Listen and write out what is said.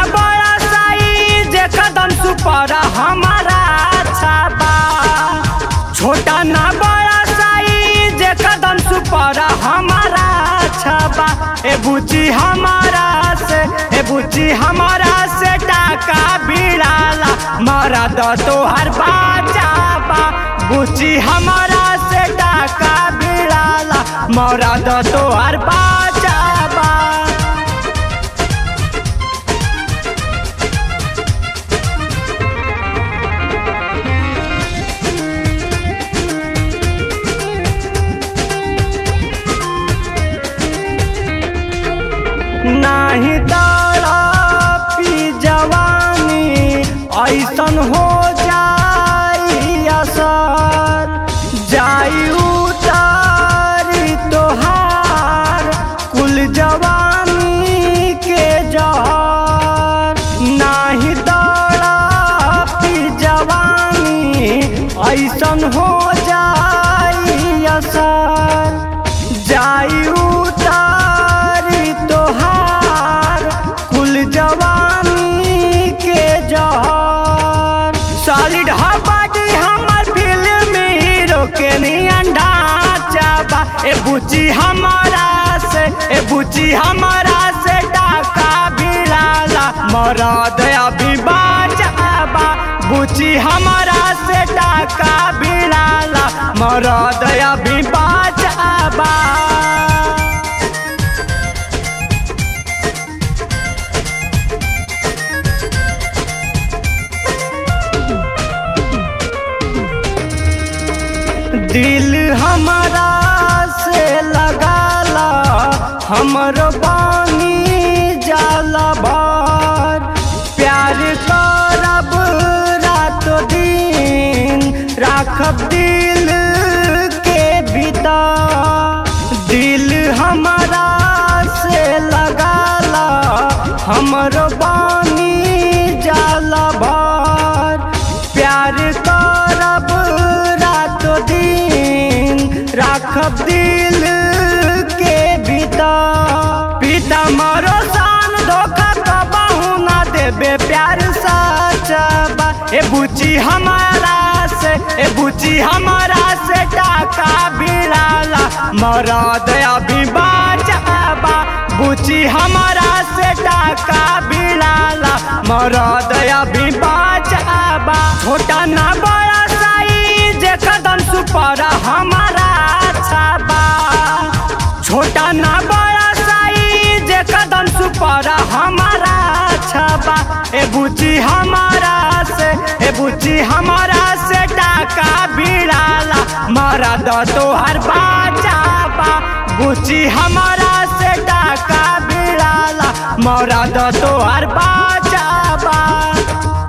बड़ा साइज कदम सुपर हमारा छाबा छोटा ना बड़ा साइज कदम सुपर हमारा छाबा ए बुची हमारा से ए बुची हमारा से टाका भिड़ाला मारा द तोहर बाजाबा बुची हमारा से टाका भिड़ाला मारा द तोहर बाजाबा नाही दाड़ा पी जवानी ऐसन हो जाई असर जाई उतारी तोहार कुल जवानी के जहर नाही दाड़ा पी जवानी ऐसन हो जाई असर जाई उतारी तोहार कुल जवानी के जहर सॉलिड हबाडी हमर फिल्म हीरो के नियंडा चाबा ए बुची हमारा से ए बुची हमारा से टाका भिड़ाला मरद अभी बाजाबा बुची हमारा से टाका भिड़ाला मरद अभी बाजाबा दिल हमारा से लगाला हमर बानी जाला भर प्यार करब रात दिन राखब दिल के भीतर दिल हमारा से लगाला हमर बानी जाला भर प्यार करब रात दिन राखब दिल के भीतर पिता मरो सान धोखा कबहू ना देबे प्यार सचबा ए बुची हमारा से ए बुची हमारा से टाका भिड़ाला मरद अभी बाजाबा बुची हमारा से टाका भिड़ाला मरद अभी बाजाबा छोटा ना बड़ा साइज कदम सुपर हमारा छाबा छोटा ना बड़ा साइज कदम सुपर हमारा छाबा ए बुची हमारा से ए बुची हमारा से टाका भिड़ाला मारा द तोहर बाजाबा बुची हमारा से टाका भिड़ाला मारा द तोहर बाजाबा